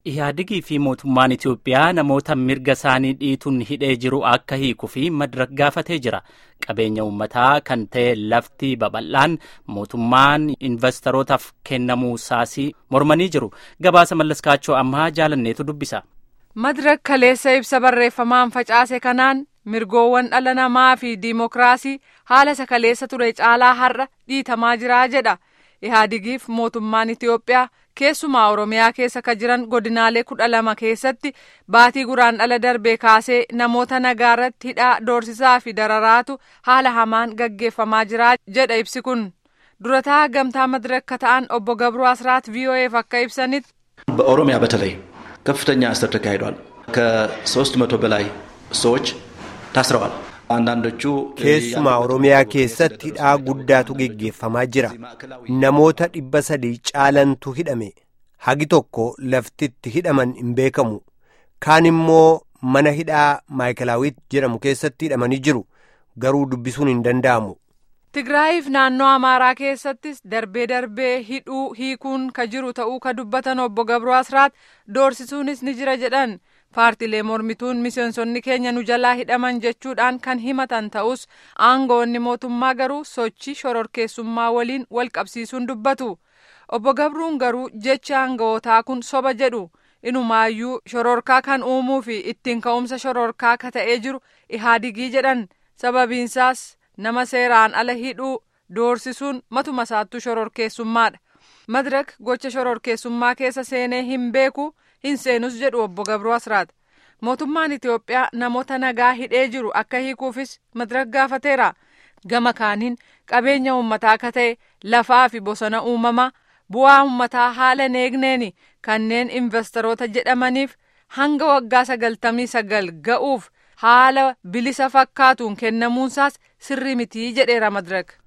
Ihaadigii fi mootummaan Itoophiyaa namoota mirga isaanii dhiituun hidhee jiru akka hiikuu fi madirak gaafatee jira. Qabeenya uummataa kan ta'e lafti babal'aan mootummaan investorotaaf kennamuu isaasii mormanii jiru. Gabaasa mallaskaachoo ammaa jaalanneetu dubbisa. Madirak kaleessa ibsa barreeffamaan facaase kanaan mirgoowwan dhala namaa fi diimokiraasii haala isa kaleessa ture caalaa har'a dhiitamaa jira jedha. Ihaadigiif mootummaan Itoophiyaa keessumaa Oromiyaa keessa ka jiran godinaalee kudha lama keessatti baatii guraandhala darbee kaasee namoota nagaa irratti hidhaa doorsisaa fi dararaatu haala hamaan gaggeeffamaa jira jedha ibsi kun. Durataa gamtaa madirakka ta'an obbo Gabroo Asraat VOA'f akka ibsanitti. በኦሮሚያ በተለይ ከፍተኛ እስር ተካሂዷል። ከሶስት መቶ በላይ ሰዎች ታስረዋል። አንዳንዶቹ keessumaa oromiyaa keessatti hidhaa guddaatu geggeeffamaa jira namoota dhibba sadii caalantu hidhame hagi tokko laftitti hidhaman hin beekamu kaan immoo mana hidhaa maayikalaawit jedhamu keessatti hidhamanii jiru garuu dubbisuun hin danda'amu. Tigraayiif naannoo Amaaraa keessattis darbee darbee hidhuu hiikuun ka jiru ta'uu ka dubbatan obbo Gabroo Asraat doorsisuunis ni jira jedhan. paartilee mormituun miseensonni keenya nu jalaa hidhaman jechuudhaan kan himatan ta'us aangoonni mootummaa garuu sochii shororkeessummaa waliin wal qabsiisuun dubbatu obbo Gabruun garuu jechi aanga'ootaa kun soba jedhu inumaayyuu shororkaa kan uumuu fi ittiin ka'umsa shororkaa ka ta'ee jiru ihaadigii jedhan sababiinsaas nama seeraan ala hidhuu doorsisuun matuma isaattuu shororkeessummaadha madirak gocha shororkeessummaa keessa seenee hin beeku. hin seenus jedhu obbo Gabroo Asraat mootummaan Itoophiyaa namoota nagaa hidhee jiru akka hiikuufis madirak gaafateera gama kaaniin qabeenya uummataa akka ta'e lafaa fi bosona uumamaa bu'aa uummataa haala hin eegneeni kanneen investoroota jedhamaniif hanga waggaa sagaltamii sagal ga'uuf haala bilisa fakkaatuun kennamuunsaas sirrii mitii jedheera madirak.